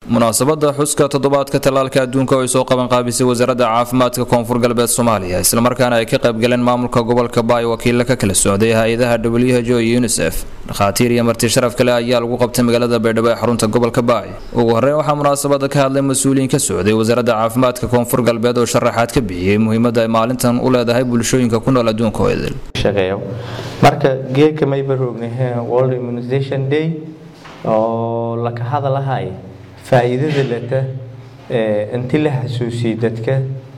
munaasabada xuska toddobaadka tallaalka adduunka oo ay soo qaban qaabisay wasaaradda caafimaadka koonfur galbeed soomaaliya islamarkaana ay ka qaybgaleen maamulka gobolka baay wakiilla ka kala socday hay-adaha w h o iyo unisef dhakhaatiir iyo marti sharaf kale ayaa lagu qabtay magaalada baydhabo ee xarunta gobolka baay ugu horreyn waxaa munaasabada ka hadlay mas-uuliyiin ka socday wasaaradda caafimaadka koonfur galbeed oo sharaxaad ka bixiyey muhiimadda ay maalintan u leedahay bulshooyinka ku nool adduunka oo idil marka geedka mayba roognahe world immunization day oo laka hadalahay faa'iidada leta inti la xasuusiyey dadka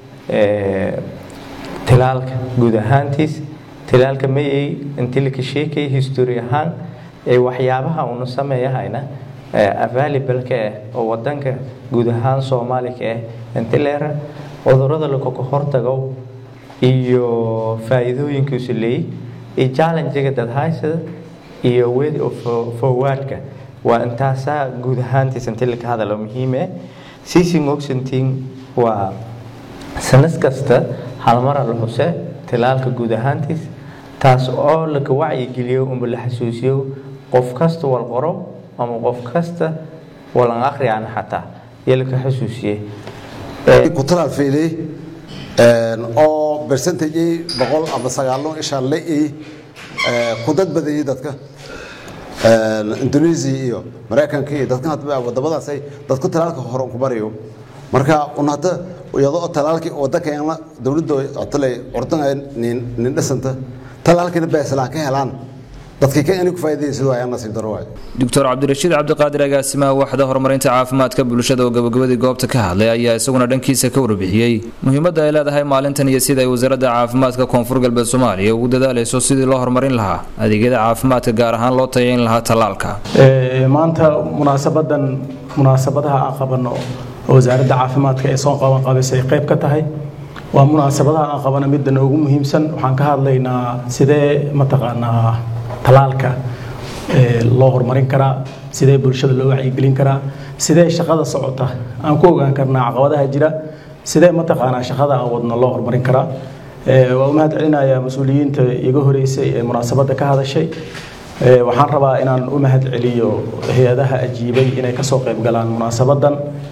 tilaalka guud ahaantiis tilaalka mayay inti laka sheekaya history ahaan ee waxyaabaha una sameeyahayna available-ka ah oo wadanka guud ahaan soomaalika ah inti leera cudurada lakaka hortago iyo faa'iidooyinkiisu leeyay iyo challenge-ga dadhaysada iyo way of forwardka waa intaasaa guud ahaantiis inti laka hadalo muhiime siising oxenting waa sanad kasta halmara la xuse tilaalka guud ahaantiis taas oo laka wacyigeliyo unba la xasuusiyo qof kasta wal qoro ama qof kasta walan akhriyaan xataa iyo laka xasuusiye ku talaal fiilay oo percentage boqol ama sagaalo isha la ku dad badayay dadka indonesia iyo maraykanka iyo dadka wadamadaas ay dadku talaalka hore ku barayo marka un hadda iyadoo talaalkii wadankeena dowladda otale ordan nin dhisanta talaalkina beeslaan ka helaan dadkii ka inay ku faa'iideysan waayaan nasiib daro waay doctor cabdirashiid cabdiqaadir agaasimaha waaxda horumarinta caafimaadka bulshada oo gabagabadii goobta ka hadlay ayaa isaguna dhankiisa ka warbixiyey muhiimadda ay leedahay maalintan iyo sida ay wasaaradda caafimaadka koonfur galbeed soomaaliya ugu dadaalayso sidii loo horumarin lahaa adeegyada caafimaadka gaar ahaan loo tayayn lahaa tallaalka maanta munaasabadan munaasabadaha aan qabano oo wasaaradda caafimaadka ee soo qaban qabaysay qayb ka tahay waa munaasabadaha aan qabana midda noogu muhiimsan waxaan ka hadlaynaa sidee mataqaanaa talaalka loo horumarin karaa sidee bulshada loo wacyigelin karaa sidee shaqada socota aan ku ogaan karnaa caqabadaha jira sidee mataqaanaa shaqada aan wadno loo horumarin karaa waa u mahad celinayaa mas-uuliyiinta iga horeysay ee munaasabadda ka hadashay waxaan rabaa inaan u mahad celiyo hay-adaha ajiibay inay kasoo qayb galaan munaasabadan